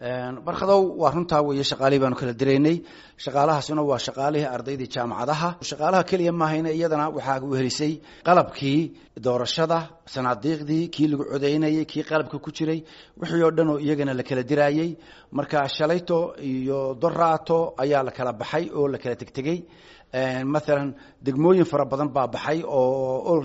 barkadow waa runtaa weeye shaqaalihii baanu kala diraynay shaqaalahaasuna waa shaqaalihii ardaydii jaamacadaha shaqaalaha keliya maahayna iyadana waxaa wehelisay qalabkii doorashada sanaadiiqdii kii lagu codaynayay kii qalabka ku jiray wixii oo dhan oo iyagana la kala diraayey marka shalayto iyo doraato ayaa la kala baxay oo la kala tegtegey maalan degmooyin fara badan baa baxay oo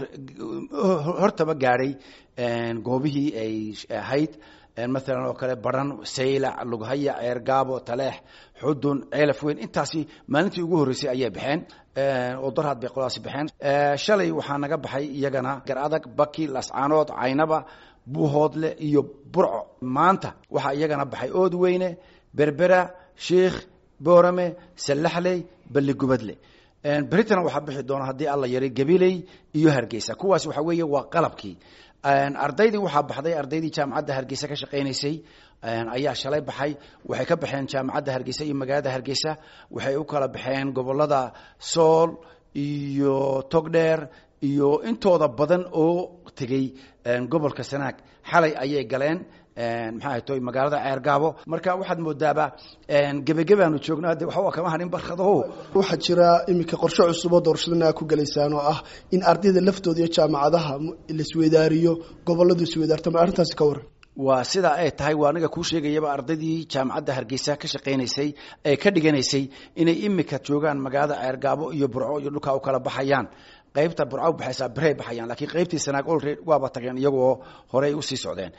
hortaba gaadhay goobihii ay ahayd maalan oo kale baran saylac lughaya ceergaabo taleex xudun ceelaf weyn intaasi maalintii ugu horreysay ayay baxeen oo darhaad bay qoladaasi baxeen shalay waxaa naga baxay iyagana gar adag baki lascaanood caynaba buuhoodle iyo burco maanta waxaa iyagana baxay ood weyne berbera sheikh boorame sallaxley balligubadle beritan waxaa bixi doona haddii alla yaray gabiley iyo hargeysa kuwaas waxa weeye waa qalabkii ardaydii waxaa baxday ardaydii jaamacadda hargeysa ka shaqaynaysay ayaa shalay baxay waxay ka baxeen jaamacadda hargeysa iyo magaalada hargeysa waxay u kala baxeen gobolada sool iyo togdheer iyo intooda badan oo tegey gobolka sanaag xalay ayay galeen maxaa ahay toy magaalada ceergaabo marka waxaad moodaaba gebagebaanu joognaa de waxba kama hadhin barkadaho waxaa jira iminka qorshe cusub oo doorashadana aa ku gelaysaan oo ah in ardayda laftooda iyo jaamacadaha laisweydaariyo goboladu isweydaarto ma arrintaasi ka waran waa sidaa ay tahay waa aniga kuu sheegayaba ardaydii jaamacadda hargeysa ka shaqaynaysay ee ka dhiganaysay inay imika joogaan magaalada ceergaabo iyo burco iyo dhulkaa u kala baxayaan qaybta burco baxaysaa beray baxayaan lakiin qaybtii sanaag olred waaba tageen iyagoo horey usii socdeen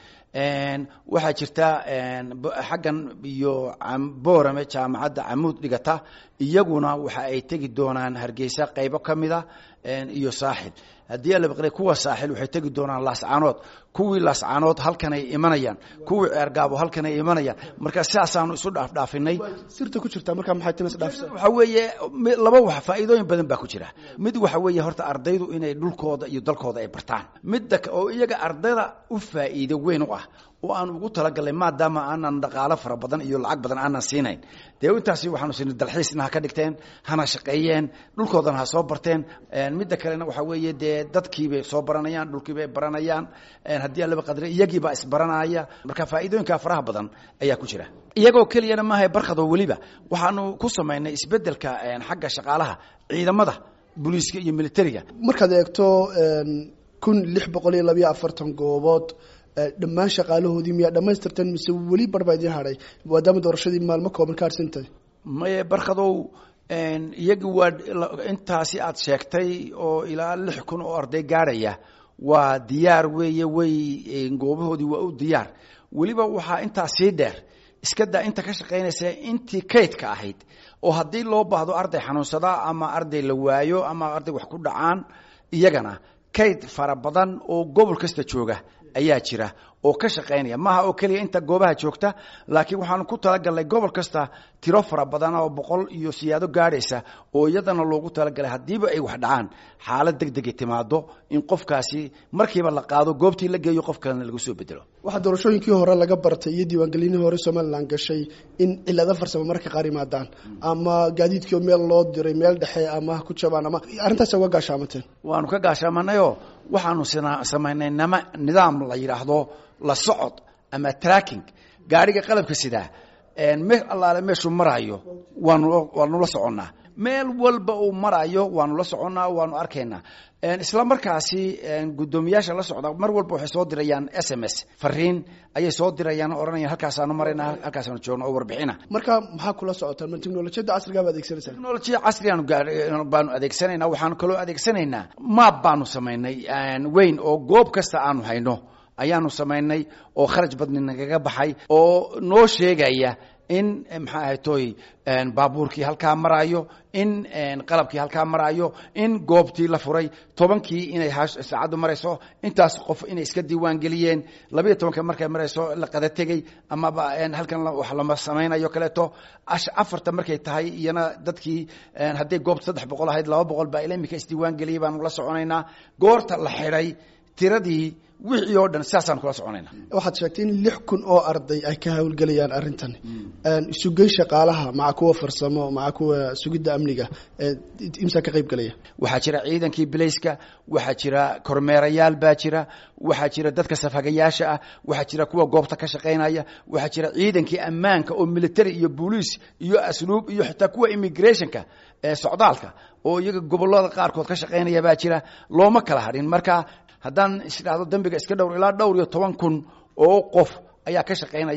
waxaa jirta xaggan iyo boorame jaamacadda camuud dhigata iyaguna waxa ay tegi doonaan hargeysa qaybo ka mida iyo saaxil haddii alabaqle kuwa saaxil waxay tegi doonaan laascaanood kuwii laascaanood halkanay imanayaan kuwii ceergaabo halkanay imanayaan marka sidaasaanu isu dhaafdhaafinay sirta ku jirta markaa maxay tinas dhaafsan waxa weeye laba wax faa'iidooyin badan baa ku jira mid waxa weeye horta ardaydu inay dhulkooda iyo dalkooda ay bartaan midda oo iyaga ardayda u faa'iido weyn u ah oo aan ugu talagalnay maadaama aanan dhaqaalo fara badan iyo lacag badan aanan siinayn dee intaasi waxaanu siinay dalxiisna ha ka dhigteen hana shaqeeyeen dhulkoodana ha soo barteen midda kalena waxa weeye dee dadkiibay soo baranayaan dhulkiibay baranayaan haddii alaba qadre iyagiibaa isbaranaya marka faa'iidooyinka faraha badan ayaa ku jira iyagoo keliyana maaha barkadoo weliba waxaanu ku samaynay isbedelka xagga shaqaalaha ciidamada booliiska iyo militariga markaad eegto kun lix boqol iyo labayo afartan goobood dhammaan shaqaalahoodii miyaa dhamaystirteen mise weli barbaa idiin hadhay maadaama doorashadii maalmo kooban ka harsantahay maye barkadow iyagi waa intaasi aad sheegtay oo ilaa lix kun oo arday gaadhaya waa diyaar weeye way goobahoodii waa u diyaar weliba waxaa intaa sii dheer iska daa inta ka shaqaynaysa intii kaydka ahayd oo haddii loo baahdo arday xanuunsada ama arday la waayo ama arday wax ku dhacaan iyagana kayd fara badan oo gobol kasta jooga ayaa jira oo ka shaqaynaya maaha oo keliya inta goobaha joogta laakiin waxaanu ku talagalnay gobol kasta tiro fara badan oo boqol iyo siyaado gaadhaysa oo iyadana loogu talagalay haddiiba ay wax dhacaan xaalad deg degay timaado in qofkaasi markiiba la qaado goobtii la geeyo qof kalena lagu soo bedelo waxaa doorashooyinkii hore laga bartay iyo diiwaangelinihii hore somalilan gashay in cilado farsamo marka qaar yimaadaan ama gaadiidkii meel loo diray meel dhexe ama ku jabaan ama arrintaas uga gaashaamateen waanu ka gaashaamanayoo waxaanu samaynay nama nidaam la yidhaahdo la socod ama tracking gaariga qalabka sidaa me allaale meeshuu maraayo waanu waanu la soconnaa meel walba uu maraayo waanu la soconnaa waanu arkaynaa isla markaasi guddoomiyaasha la socda mar walba waxay soo dirayaan s m s fariin ayay soo dirayaan o odhanayaan halkaasaanu marayna halkaasaanu joogno oo warbixina marka maxaa kula socotaan ma teknolojiyadda casrigaa ba adeegsanaysaa technolojiya casrigaanu baanu adeegsanaynaa waxaanu kaloo adeegsanaynaa maab baanu samaynay weyn oo goob kasta aanu hayno ayaanu samaynay oo kharaj badni nagaga baxay oo noo sheegaya in maxaa ahay toy baabuurkii halkaa maraayo in qalabkii halkaa maraayo in goobtii la furay tobankii inay saacaddu marayso intaas qof inay iska diiwaan geliyeen labayo tobanka markay marayso la qada tegey amaba halkan wax lama samaynayo kaleeto afarta markay tahay iyana dadkii hadday goobta saddex boqol ahayd laba boqol baa ila imika isdiiwaan geliyay baanu la soconaynaa goorta la xidhay tiradii wixii oo dhan sidaasaan kula soconayna waxaad sheegtay in lix kun oo arday ay ka hawlgelayaan arrintan isugey shaqaalaha maca kuwa farsamo maca kuwa sugidda amniga imsaa ka qayb gelaya waxaa jira ciidankii bilayska waxaa jira kormeerayaal baa jira waxaa jira dadka safhagayaasha ah waxaa jira kuwa goobta ka shaqaynaya waxaa jira ciidankii ammaanka oo military iyo booliis iyo asluub iyo xitaa kuwa immigrationka ee socdaalka oo iyaga gobolada qaarkood ka shaqaynaya baa jira looma kala hadhin marka haddaan isdhahdo dembiga iska dhowr ilaa dhowr iyo toban kun oo qof ayaa ka shaqaynaya